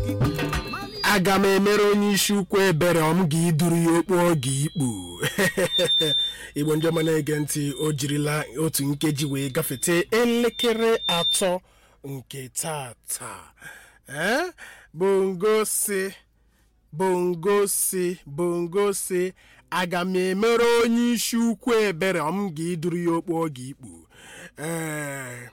aga m emere onye isi ukwu ebere ọ m ga-iduru ya okpu oge ikpu igbo ndị ọma na-ege ntị o jirila otu nkeji wee gafete elekere atọ nke tata ee bongosi bongosi bongosi aga m emere onye isi ukwu ebere ọ m ga-iduru ya okpu oge ikpu ee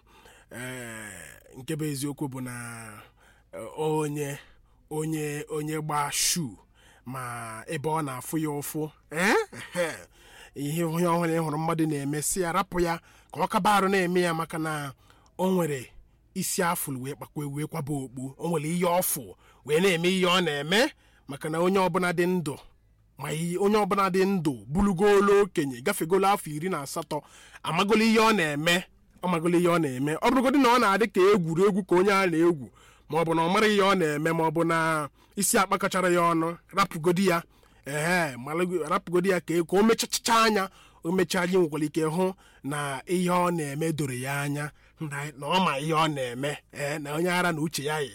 ee nke bụ eziokwu bụ na eh, onye onye onye gba shu ma ebe ọ na-afụ ya ụfụ ee ehe. ihe onye ọhụrụ ịhụrụ mmadụ na-eme si ya rapụ ya ka ọ kaba arụ na-eme ya maka na o nwere isi afụlụ wee kpakwa wee kwaba okpu o nwere ihe ọfụ wee na-eme ihe ọ na-eme maka na onye ọbụla dị ndụ ma ihe- onye ọbụla dị ndụ bulugolo okenye gafegolo afọ iri na asatọ amagolo ihe ọ na-eme ọ magolo ihe ọ na-eme ọ bụrụgodị na ọ na-adị ka egwuregwu ka onye a na-egwu ma ọ bụ na ọ mara ihe ọ na-eme ma ọ bụ na isi akpakọchara ya ọnụ rapụgodi ya ehe malụ- rapụgodi ya ka ka o mechachacha anya o mechaa anyị nwekwara ike hụ na ihe ọ na-eme doro ya anya na na ọ ma ihe ọ na-eme ee na onye ara na uche ya yi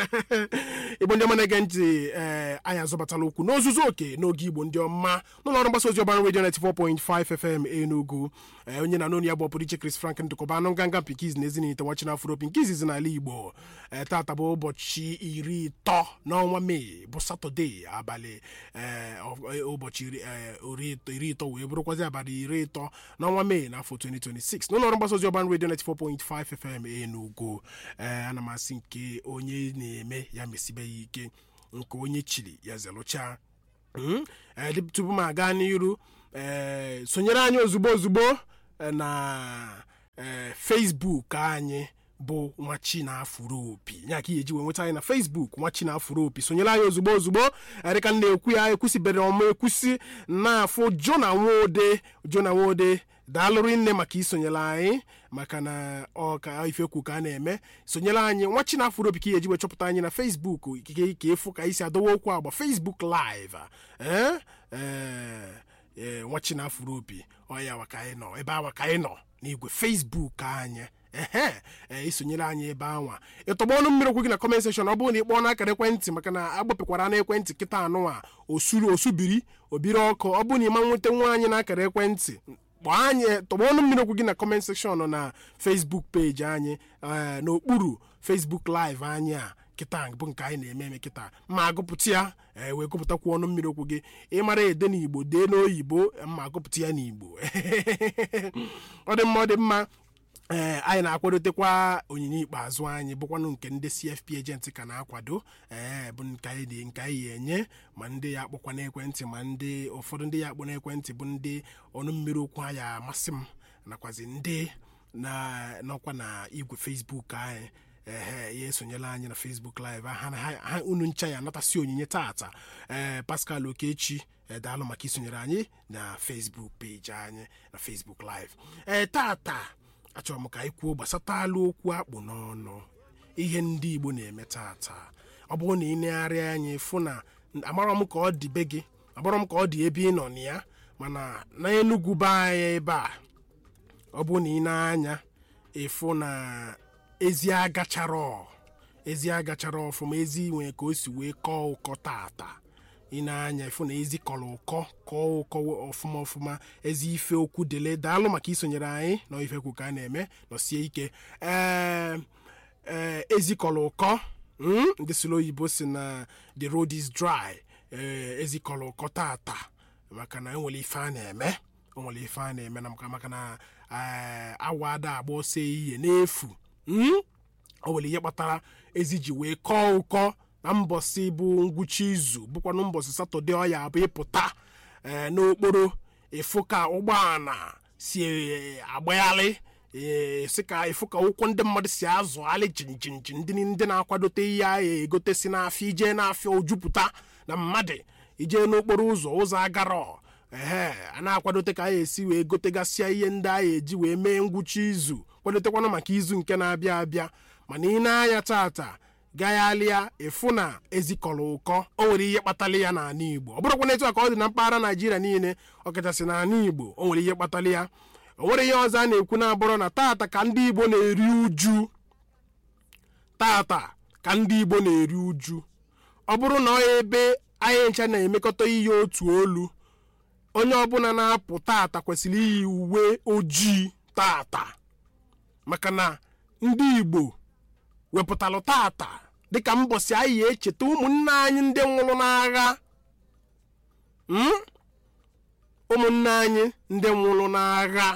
igbo ndị ọma na-ege ntị ee anyị azọbatala okwu n'ozuzu oke n'oge igbo ndị ọma n'ụlọ ọrụ mgbasa ozi ọbara redio 94.5 fm enugu ee onye na n'onu ya bụ ọpụrụ iche chris frank ndụkọba anụ nganga pikiz na ezinite nwachi n'afro opi nke izizi n'ala igbo ee tata bụ ụbọchị iri ịtọ n'ọnwa mee bụ satọde abalị ee ọ- ụbọchị iri ee, ori ịtọ- iri ịtọ wee bụrụkwazi abalị iri ịtọ n'ọnwa mee n'afọ 2026 n'ụlọ ọrụ mgbasa ozi ọbara redio 94.5 fm enugu ee ana m asị nke onye na-eme ya mesibe ya ike nke onye chiri ya zelụcha Mm, eh, dị- tupu m aga n'iru eh, sonyere anyị ozugbo ozugbo eh, na eh, facebook anyị bụ nwachi na-afụrụ opi ya ka ihe eji wee nweta anyị na facebook nwachi na-afụrụ opi sonyere anyị ozugbo ozugbo eh, dịka m na-ekwu ya ekwusibere ọma ekwusi na-afụ jona nwode jona nwode daalụrụ nne maka isonyere anyị maka na ọ ka ifekwu ka a na-eme sonyere anyị nwachi na afụrụ opi ka ihe eji wee chọpụta anyị na facebook ikike ka efu ka isi adọwa okwu agba facebook live ee ee ee nwachi na afụrụ opi ọya wa ka anyị nọ ebe awa ka anyị nọ n'igwe facebook anyị ehe ee isonyere anyị ebe anwa ịtọgba ọnụ mmiri okwu gị na comment section ọ bụrụ na ị kpọọ n'akara ekwentị maka na agbapịkwara na ekwentị kịta anụnwa osuru osubiri obiri ọkụ ọ bụrụ na ịma nweta nwa anyị n'akara ekwentị kpọọ anyị tọgba ọnụ mmiri okwu gị na comment section na facebook peji anyị ee, n'okpuru facebook live anyị a kịta bụ nke anyị na-eme eme kịta ma agụpụta ya ee, wee gụpụtakwu ọnụ mmiri okwu gị ịmara ede n'igbo dee n'oyibo ma agụpụta ya n'igbo ọ dị mma ọ dị mma ee anyị na-akwadotekwa onyinye ikpeazụ anyị bụkwanụ nke ndị cfp ejenti ka na-akwado ee bụ nke anyị dị nke anyị enye ma ndị ya akpọkwa n'ekwentị ma ndị ụfọdụ ndị ya akpọ n'ekwentị bụ ndị ọnụ mmiri okwu anyị amasị m nakwazi ndị na nọkwa na igwe facebook anyị ehe ya esonyela anyị na facebook live ha na ha ha- unu ncha ya anatasi onyinye tata ee pascal okechi ee, daalụ maka isonyere anyị na facebook peji anyị na facebook live ee tata achọrọ m ka anyị kwuo gbasatalụ okwu akpụ n'ọnụ ihe ndị igbo na-eme tata ọ bụrụ na ị negharịa anya fụ na amarọ m ka ọ dị be gị amarọ m ka ọ dị ebe ị nọ na ya mana na enugwu be anyị ebe a ọ bụrụ na ị na-anya ịfụ na ezi agachara ezi agachara ọfụma ezi nwee ka o si wee kọọ ụkọ tata ị na-anya ịfụ na ezi kọrọ ụkọ kọọ ụkọ ọfụma ọfụma ezi ife okwu dele daalụ maka isonyere anyị na ifekwu ka a na-eme nọsie ike ee ee ezi kọrọ ụkọ mm, ndị sịrị oyibo si na the road is dry ee ezi kọrọ ụkọ tata maka na enwere ife a na-eme o nwere ife a na-eme na maka maka na ee, awa ada agba ọsọ ehihie n'efu mm? o nwere ihe kpatara ezi ji wee kọọ ụkọ na mbọsị bụ ngwụcha izu bụkwanụ mbọsị satọde ọ ya bụ ịpụta ee, n'okporo ịfụ ka ụgbọala si ee, agbagharị ee, sị ka ịfụ ka ụkwụ ndị mmadụ si azụgharị jinjinji ndị ndị na-akwadote ihe ahụ egote si n'afịa ije n'afịa ojupụta na mmadụ ije n'okporo ụzọ ụzọ agarọ ehe a na-akwadote ka a esi wee gotegasịa ihe ndị a eji wee mee ngwụcha izu kwadotekwana maka izu nke na-abịa abịa mana ị na-anya tata gaghalịa ịfụ na ezikọrọ ụkọ o nwere ihe kpatara ya n'ala igbo ọ bụrụkwa na etu a ka ọ dị na mpaghara naijiria niile ọkachasị n'ala igbo o nwere ihe kpatara ya o nwere ihe ọzọ a na-ekwu na-abụrụ na tata ka ndị igbo na-eri uju tata ka ndị igbo na-eri uju ọ bụrụ na ọ ebe anyị ncha na-emekọta ihe otu olu onye ọbụla na-apụ tata kwesịrị iyi uwe ojii tata maka na ndị igbo wepụtalụ tata dịka mbọsị anyị echeta ụmụnne anyị ndị nwụrụ n'agha Mm? ụmụnne anyị ndị nwụrụ n'agha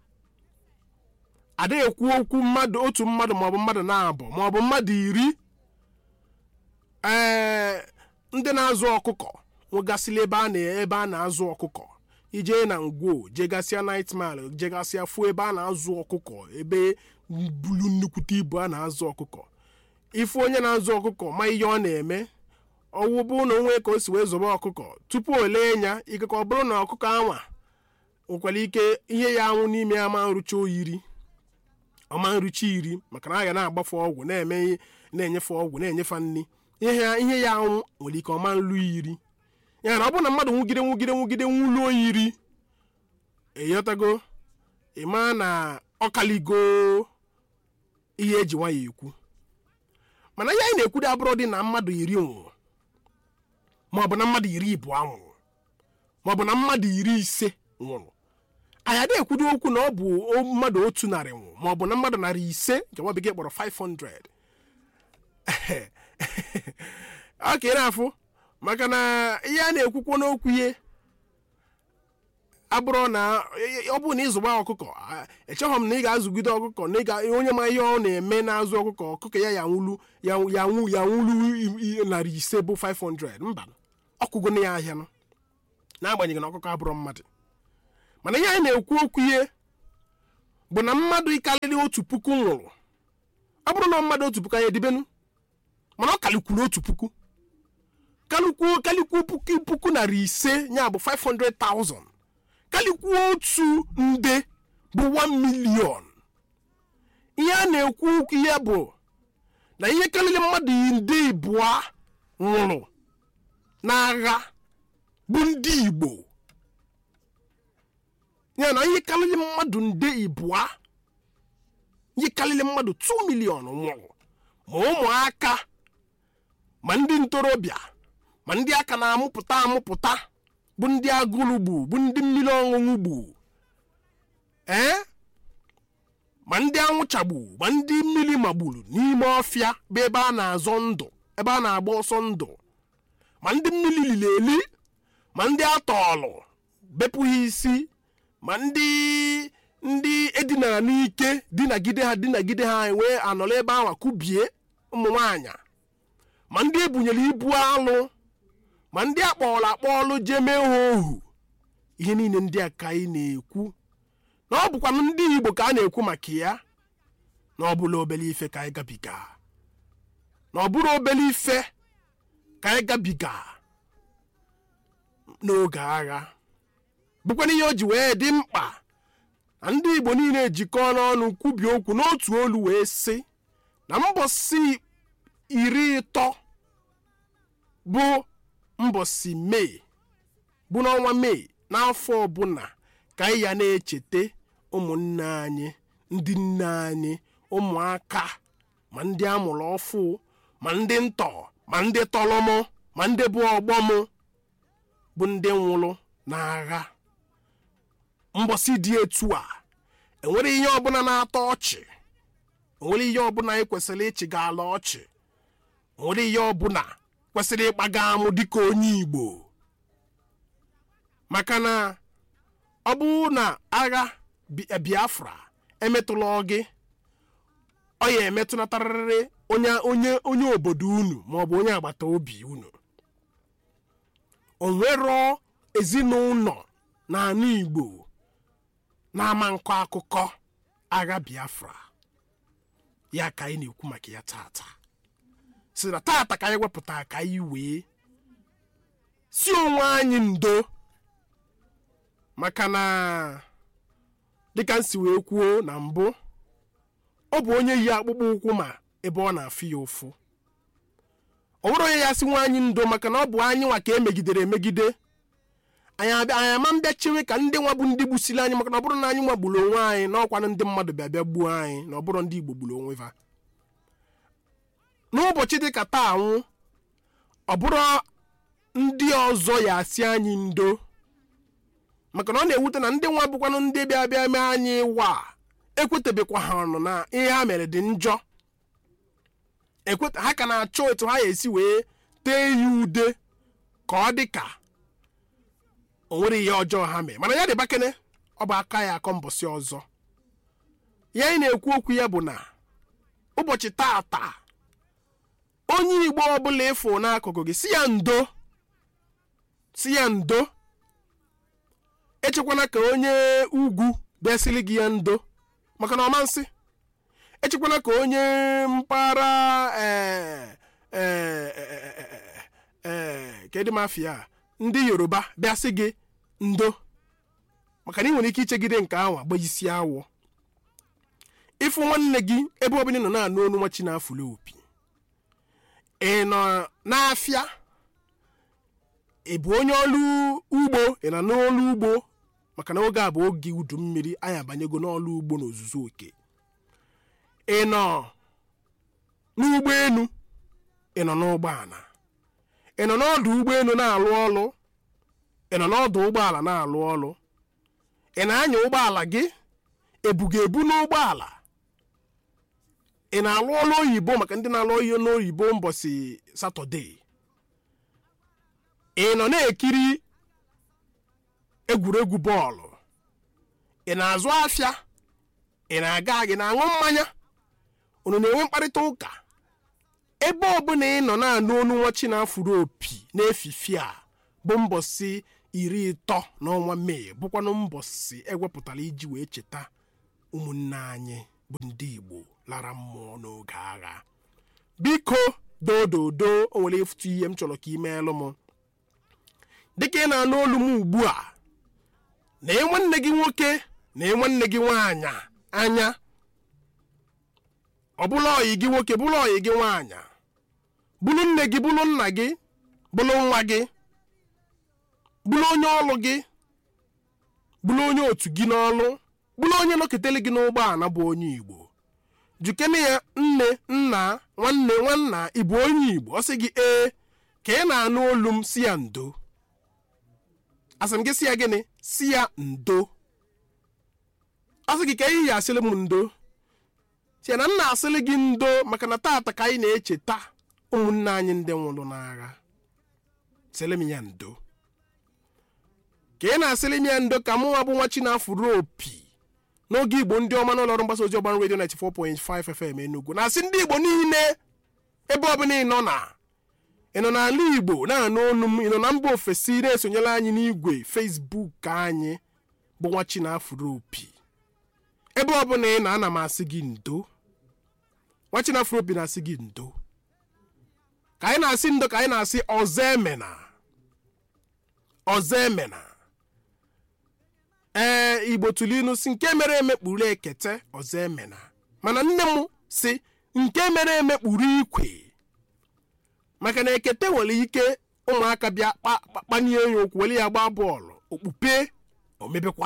adịghị ekwu okwu mmadụ otu mmadụ maọbụ mmadụ na-abụ maọbụ mmadụ iri ee ndị na-azụ ọkụkọ nwegasịla ebe a na ebe a na-azụ ọkụkọ ije na ngwo jegasịa night mile jegasịa fụ ebe a na-azụ ọkụkọ ebe bulu nnukwute ibu a na-azụ ọkụkọ ifu onye na-azụ ọkụkọ ma ihe ọ na-eme ọwụ bụ na onwe ka o si wee zobe ọkụkọ tupu o lee ya ikekọ ọ bụrụ na ọkụkọ anwa nwekwara ike ihe ya anwụ n'ime ya ma nrụcha oyiri ọma nrụcha iri maka na a ga na-agbafe ọgwụ na-eme ihe na-enyefe ọgwụ na-enyefe nri ihe ya ihe ya anwụ nwere ike ọma nlu iri ya na ọ bụrụ na mmadụ nwugide nwugide nwugide nwuluo yiri eyotago ịma na ọkaligo ihe eji nwa ya ekwu mana ihe anyị na-ekwudo abụrụ dị na mmadụ iri nwụrụ maọbụ na mmadụ iri ịbụọ nwụrụ maọbụ na mmadụ iri ise nwụrụ anyị adịghị ekwudo okwu na ọ bụ o- mmadụ otu narị nwụrụ maọbụ na mmadụ narị ise nke nwa bekee kpọrọ 500 ọ ka ị na-afụ maka na ihe a na-ekwukwo n'okwu ihe abụrụ na ọ bụrụ na ịzụgba ọkụkọ a- echeghọ m na ị ga-azụgide ọkụkọ na ị ga onye ma ihe ọ na-eme na-azụ ọkụkọ ọkụkọ ya ya nwulu ya ya nwu ya nwulu i- i- narị ise bụ 500 mba ọkụgo na ya ahịa nụ n'agbanyeghị na ọkụkọ abụrụ mmadụ mana ihe anyị na-ekwu okwu ihe bụ na mmadụ ịkarịrị otu puku nwụrụ ọ bụrụ na mmadụ otu puku anyị edibenu mana ọ kalikwuru otu puku kalikwuo kalikwuo puku puku narị ise ya bụ 500,000 kalikwuo otu nde bụ 1 million ihe a na-ekwu okwu ya bụ na ihe karịrị mmadụ nde ịbụọ nwụrụ n'agha bụ ndị igbo ya na ihe karịrị mmadụ nde ịbụọ ihe karịrị mmadụ 2 million nwụrụ ma ụmụaka ma ndị ntorobịa ma ndị aka na-amụpụta amụpụta bụ ndị agụrụ gbu bụ ndị mmiri ọṅụṅụ gbu ee ma ndị anwụchagbu ma ndị mmiri magburu n'ime ọfịa bụ ebe a na-azọ ndụ ebe a na-agba ọsọ ndụ ma ndị mmiri liri eli ma ndị atọọlụ bepụghị isi ma ndị ndị edinara n'ike dinagide ha dinagide ha wee anọrọ ebe ahụ kubie ụmụ nwaanyị ma ndị ebunyere ibu alụ ma ndị akpọọlụ akpọọlụ jee mee ha ohu ihe niile ndị a ka anyị na-ekwu na ọ bụkwa ndị igbo ka a na-ekwu maka ya na ọ bụla obere ife ka anyị gabiga na ọ bụrụ obere ife ka anyị gabiga n'oge agha bụkwana ihe o ji wee dị mkpa na ndị igbo niile ejikọọ n'ọnụ kwubie okwu n'otu olu wee sị na mbọsị iri ịtọ bụ mbọsị mee bụ n'ọnwa mee n'afọ ọbụla ka anyị ya na-echeta ụmụnne anyị ndị nne anyị ụmụaka ma ndị amụrụ ọfụ ma ndị ntọ ma ndị tọlọmụ ma ndị bụ ọgbọmụ bụ ndị nwụrụ n'agha mbọsị dị etu a enwere ihe ọbụla na-atọ ọchị enwere ihe ọbụla anyị kwesịrị ịchịga ala ọchị nwere ihe ọbụla kwesịrị ịkpaga amụ dịka onye igbo maka na ọ bụrụ na agha Bi- biafra emetụla gị ọ ya emetụnatarịrị onye onye onye obodo unu maọbụ onye agbata obi unu o nwero ezinụlọ n'ala igbo na-ama nkọ akụkọ agha biafra ya ka anyị na-ekwu maka ya tata si na tata ka anyị wepụta ka anyị wee si onwe anyị ndo maka na dịka nsi wee kwuo na mbụ ọ bụ onye yi akpụkpọ ụkwụ ma ebe ọ na-afụ ya ụfụ ọ bụrụ onye ya si nwa anyị ndo maka na ọ bụ anyị nwa ka emegidere emegide anyị abịa anyị ama mbịa chewe ka ndị nwa bụ ndị gbusiri anyị maka na ọ bụrụ na anyị nwa gburu onwe anyị na ọkwanụ ndị mmadụ bịa bịa gbuo anyị na ọ bụrụ ndị igbo gburu onwe ha n'ụbọchị dị ka taa anwụ ọ bụrụ ndị ọzọ ya asị anyị ndo maka na ọ na-ewute na ndị nwa bụkwanụ ndị bịa bịa mee anyị wa ekwetebekwa ha ọnụ na ihe ha mere dị njọ ekweta ha ka na-achọ etu ha ga-esi wee tee ya ude ka ọ dị ka o nwere ihe ọjọọ ha mee mana ya dị bakene ọ bụ aka ya akọ mbọsị ọzọ ya anyị na-ekwu okwu ya bụ na ụbọchị taata onye igbo ọbụla ịfụ n'akụkụ gị si ya ndo si ya ndo echekwana ka onye ugwu bịasịrị gị ya ndo maka na ọmansị echekwana ka onye mpaghara ee ee ee kedu mafia ndị yoruba bịasị gị ndo maka na ị nwere ike ichegide nke ahụ agbajisi awọ ịfụ nwanne gị ebe ọbụla ị nọ na-anụ onu nwa chi na-afụli opi ị nọ n'afịa ị bụ onye ọrụ ugbo ị nọ n'ọrụ ugbo maka na oge a bụ oge udu mmiri anyị abanyego n'ọrụ ugbo n'ozuzu oke ị nọ n'ụgbọelu ị nọ n'ụgbọala ị nọ n'ọdụ ụgbọelu na-alụ ọrụ ị nọ n'ọdụ ụgbọala na-alụ ọrụ ị na-anya ụgbọala gị ebuga ebu n'ụgbọala ị na-alụ ọrụ oyibo maka ndị na-alụ ihe n'oyibo mbọsị satọde ị nọ na-ekiri egwuregwu bọọlụ ị na-azụ afịa ị na-aga gị na-aṅụ mmanya unu na-enwe mkparịta ụka ebe ọbụla ị nọ na-anụ onu nwa chi na-afụrụ opi n'efifi a bụ mbọsị iri ịtọ n'ọnwa mee bụkwanụ mbọsị ewepụtara iji wee cheta ụmụnne anyị bụ ndị igbo lara mmụọ n'oge agha biko dododo o nwere efutu ihe m chọrọ ka ị meelụ m dịka ị na-anụ olu m ugbu a na nwanne gị nwoke na nwanne gị nwaanyị anya ọ bụla ọyị gị nwoke bụrụ ọyị gị nwaanyị bụrụ nne gị bụrụ nna gị bụrụ nwa gị bụrụ onye ọlụ gị bụrụ onye otu gị n'ọlụ bụrụ onye nọketere gị n'ụgbọala bụ onye igbo jukene ya nne nna nwanne nwanna ịbụ onye igbo ọ sị gị ee ka ị na-anụ olu m si ya ndo asị m gị si ya gịnị si ya ndo ọ sị gị ka ihe ya asịrị m ndo si ya na nna asịrị gị ndo maka na taata ka anyị na-echeta ụmụnne anyị ndị nwụrụ n'agha sịrị m ya ndo ka ị na-asịrị m ya ndo ka mụ nwa bụ nwa chi na-afụrụ opi n'oge igbo ndị ọma n'ụlọ ọrụ mgbasa ozi ọgbara redio 94.5 FM Enugu na-asị ndị igbo niile ebe ọbụla ị nọ na ị nọ n'ala igbo na-anụ olu m ị nọ na mba ofesi na-esonyere anyị n'igwe Facebook anyị bụ nwa chi na-afụrụ opi ebe ọbụla ị na-ana m asị gị ndo nwa chi na-afụrụ opi na-asị gị ndo ka anyị na-asị ndo ka anyị na-asị ọzọ emena ọzọ emena ee igbo tụrụ inu si nke mere eme kpuru ekete ọzọ emena mana nne m si nke mere eme kpuru ikwe maka na ekete nwere ike ụmụaka bịa kpanie ya okwu were ya gbaa bọọlụ okpupe omebekwa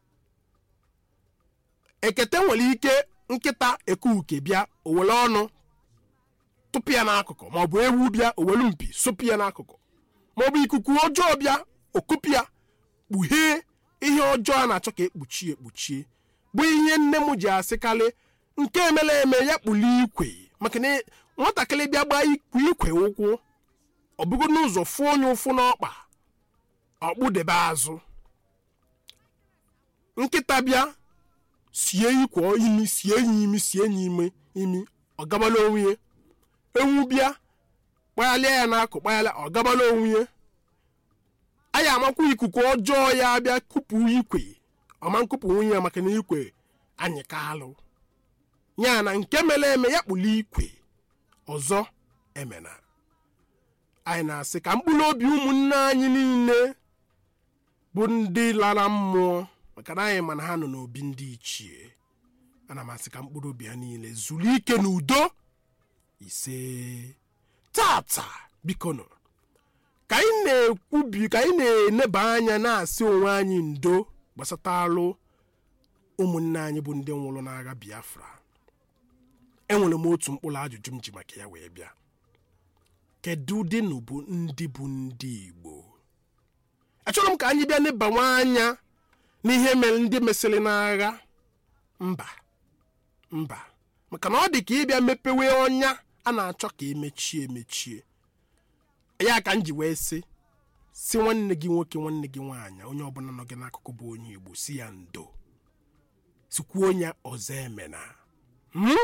ekete nwere ike nkịta ekuuke bịa owere ọnụ tụpụ ya n'akụkụ maọbụ ewu bịa owere mpi sụpụ ya n'akụkụ maọbụ ikuku ọjọọ bịa okupụ ya kpughee ihe ọjọọ a na-achọ ka ekpuchie ekpuchie bụ ihe nne m ji asịkarị nke emela eme ya kpuli ikwe maka na nwatakịrị bịa gbaa ikwe ikwe ụkwụ ọ bụgo n'ụzọ fụọ onye ụfụ n'ọkpa ọkpụdebe azụ nkịta bịa sie ikwe imi sie ya imi sie ya ime imi ọ gabala onwe ya ewu bịa kpaghalịa ya n'akụ kpaghalịa ọ gabala onwe ya anyị amakwa ikuku ọjọọ ya abịa kupu ikwe ọma nkụpụ nwunye ya maka na ikwe anyị ka alụ ya na nke mere eme ya kpụrụ ikwe ọzọ emena anyị na-asị ka mkpụrụ obi ụmụnne anyị niile bụ ndị lara mmụọ maka na anyị mana ha nọ n'obi ndị ichie ana m asị ka mkpụrụ obi ha niile zuru ike n'udo ise tata biko nọ ka anyị na-ekwubi ka anyị na-eneba anya na-asị onwe anyị ndo gbasatalụ ụmụnne anyị bụ ndị nwụrụ n'agha Biafra enwere m otu mkpụrụ ajụjụ m ji maka ya wee bịa kedu dịnụ bụ ndị bụ ndị igbo achọrọ m ka anyị bịa n'ịbanwe anya n'ihe mere ndị mesịrị n'agha mba mba maka na ọ dị ka ịbịa mepewe ọnya a na-achọ ka emechie emechie ya ka m ji wee sị si nwanne gị nwoke nwanne gị nwaanyị onye ọbụla nọ gị n'akụkụ bụ onye igbo si ya ndo sikwuo ya ọzọ emena Hmm?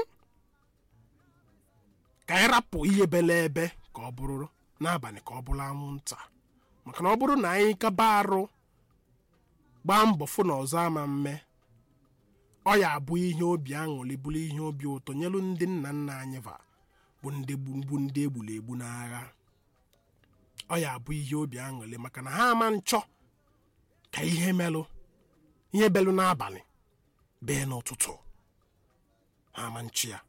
ka anyị rapụ ihe bele ebe ka ọ bụrụ n'abalị ka ọ bụrụ anwụnta maka na ọ bụrụ na anyị kaba arụ gbaa mbọ fụ na ọzọ ama mme ọ ya abụ ihe obi aṅụrị bụrụ ihe obi ụtọ nyelu ndị nna nna anyị va bụ ndị gbu- bụ ndị egburu egbu n'agha ọ ya abụ ihe obi aṅụrị maka na ha ama nchọ ka ihe melụ ihe belụ n'abalị bee n'ụtụtụ ha ama nchi ya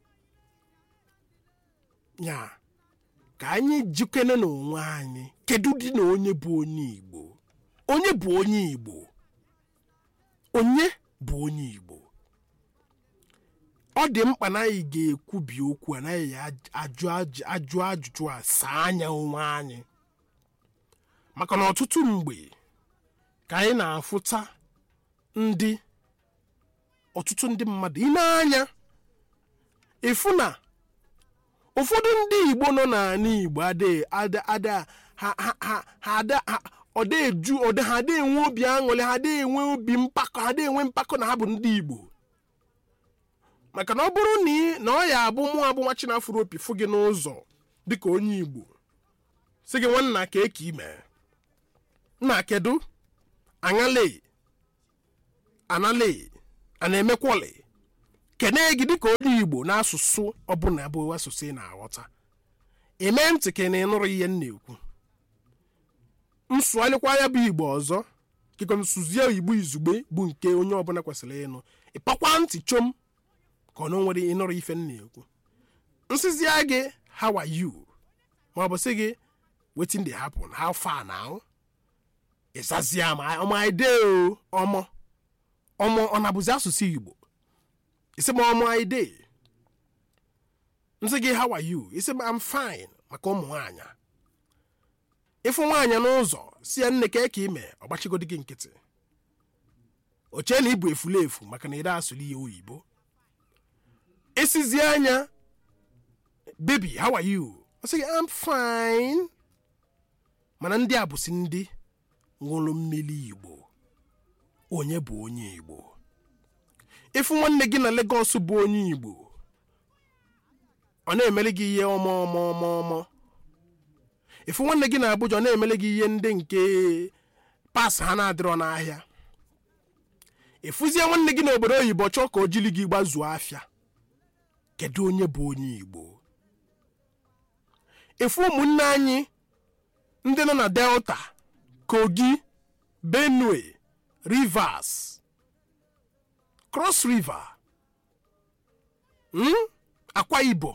ya ka anyị jikene n'onwe anyị kedu dị na onye bụ onye igbo onye bụ onye igbo onye bụ onye igbo ọ dị mkpa na anyị ga-ekwubi okwu anaghị ya ajụ ajụ- ajụ ajụjụ a saa anya onwe anyị maka na ọtụtụ mgbe ka anyị na-afụta ndị ọtụtụ ndị mmadụ ị na-anya ịfụ na ụfọdụ ndị igbo nọ n'ala igbo adịghị ada ada ha ha ha ha ada ha ọ dị eju ọ dị ha adịghị enwe obi aṅụrị ha adịghị enwe obi mpakọ ha adịghị enwe mpakọ na ha bụ ndị igbo maka na ọ bụrụ na ị na ọ ya abụ mụ abụ nwa chinafụrụ opi fụ gị n'ụzọ dịka onye igbo sị gị nwanna ka eke ime nna kedu aṅale anale a na-emekwọlị kene gị dịka onye igbo n'asụsụ ọbụla bụ asụsụ ị na-aghọta eme ntị ka ị na-ịnụrụ ihe m na-ekwu nsụgharịkwa ya bụ igbo ọzọ kịkọ nsụzie igbo izugbe bụ nke onye ọbụla kwesịrị ịnụ ịpakwa ntị chom ka ọ na nwere ịnụrụ ife m na-ekwu nsịzịa gị how are you ma ọ bụ sị gị wetin dey happen how far now ịzazia ma ọma ide o ọmọ ọmọ ọ na-abụzi asụsụ igbo isi m ọmụ anyị dey nsị gị how are you isi m I'm fine maka ụmụ nwaanyị ịfụ nwaanyị n'ụzọ si ya nne ka eke ime ọgbachigodi gị nkịtị o chee na ịbụ efulefu maka na ị da asụrụ ihe oyibo esizi anya baby how are you ọ sị gị I'm fine mana ndị a bụsi ndị ṅụrụ mmiri igbo onye bụ onye igbo ịfụ nwanne gị na Lagos bụ onye igbo ọ na-emere gị ihe ọma ọma ọma ọma ịfụ nwanne gị na Abuja ọ na-emere gị ihe ndị nke pas ha na-adịrọ n'ahịa ịfụzie nwanne gị n'obodo oyibo chọọ ka o jiri gị gbazuo afịa kedu onye bụ onye igbo ịfụ ụmụnne anyị ndị nọ na delta kogi benue rivers cross river hmm? akwa ibom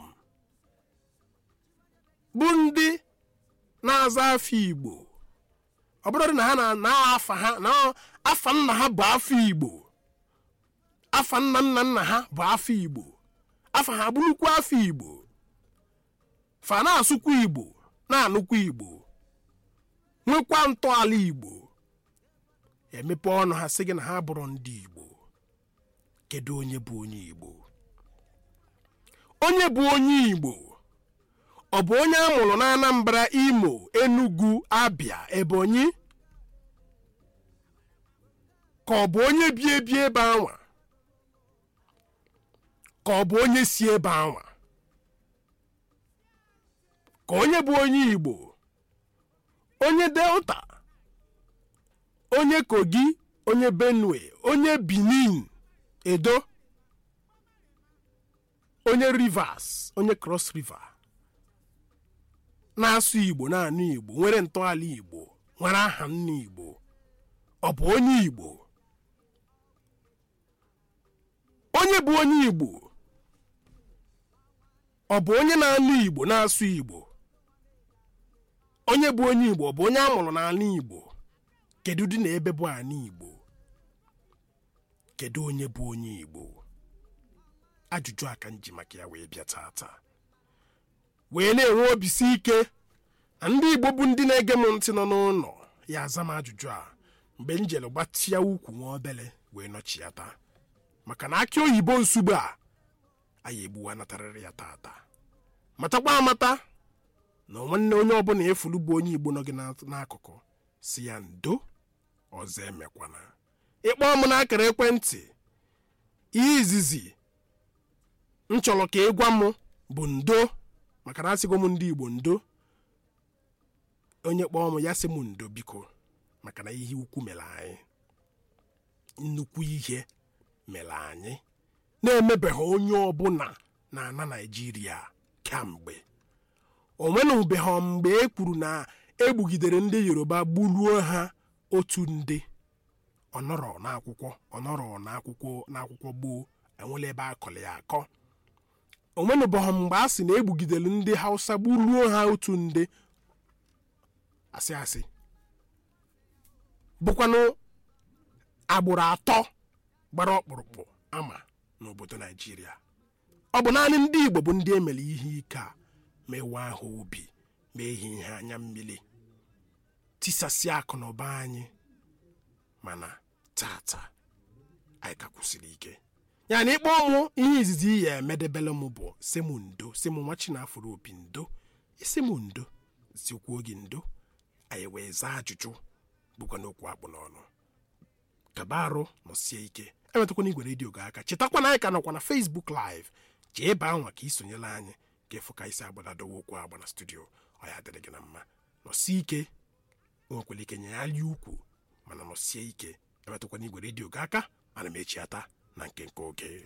bụ ndị na-aza afọ igbo ọ bụrụ na ha na na afa ha na afa nna ha bụ afọ igbo afa nna nna nna ha bụ afọ igbo afa ha bụrụkwa afọ igbo fa na-asụkwa igbo na-anụkwa igbo nwekwa ntọala igbo emepe ọnụ ha sị gị na ha bụrụ ndị igbo kedu onye bụ onye igbo onye bụ onye igbo ọ bụ onye a mụrụ na anambra imo enugu abia ebonyi ka ọ bụ onye bi ebi ebe anwa ka ọ bụ onye si ebe anwa ka onye bụ onye igbo onye delta onye kogi onye benue onye benin edo onye rivers onye cross river na-asụ igbo na-anụ igbo nwere ntọala igbo nwere aha nna igbo ọ bụ onye igbo onye bụ onye igbo ọ bụ onye na-anụ igbo na-asụ igbo onye bụ onye igbo ọ bụ onye a mụrụ n'ala igbo kedu dị na ebe bụ ala igbo kedu onye bụ onye igbo ajụjụ aka nji maka ya wee bịa tata wee na-enwe obisi ike na ndị igbo bụ ndị na-ege m ntị nọ n'ụlọ ya aza m ajụjụ a mgbe m jere gbatịa ukwu nwa obele wee nọchiata maka na akị oyibo nsugbe a anyị egbuwa natarịrị ya tata matakwa amata na nwanne onye ọbụla efulu bụ onye igbo nọ gị na- n'akụkụ si ya ndo ọzọ emekwana ịkpọ m n'akara ekwentị ihe izizi m chọrọ ka ị gwa m bụ ndo maka na asịgo m ndị igbo ndo onye kpọọ m ya sị m ndo biko maka na ihe ukwu mere anyị nnukwu ihe mere anyị na-emebeghị onye ọbụla na ana naijiria kamgbe o nwenụbeghị mgbe e kwuru na egbugidere ndị yoruba gburuo ha otu nde ọnọrọ n'akwụkwọ ọnọrọ n'akwụkwọ n'akwụkwọ gboo enwela ebe akọrọ ya akọ o nwenụbeghị mgbe a sị na egbugidere ndị hausa gburuo ha otu nde asị asị bụkwanụ agbụrụ atọ gbara ọkpụrụkpụ ama n'obodo naijiria ọ bụ naanị ndị igbo bụ ndị emere ihe ike a mewe ahụ obi mee ihe ihe anya mmiri tisasịa akụ na ụba anyị mana tata anyị ka kwụsịrị ike ya na ịkpọ mụ ihe izizi ya emedebele m bụ si m ndo si m nwa chinafụrụ obi ndo isi m ndo zikwuo gị ndo anyị wee zaa ajụjụ bụkwa n'okwu akpụ n'ọnụ kaba arụ nọsie ike emetụkwana igwe redio gị aka chetakwa na anyị ka nọkwa na facebook live jee baa nwa ka isonyela anyị ka ịfụ ka isi agbadadowe okwu agba na studio ọ ya dịrị gị na mma nọsie ike nwekwara ike nye ya lie ukwu mana nọsie ike emetụkwana igwe redio gị aka ana m echiata na nke nke oge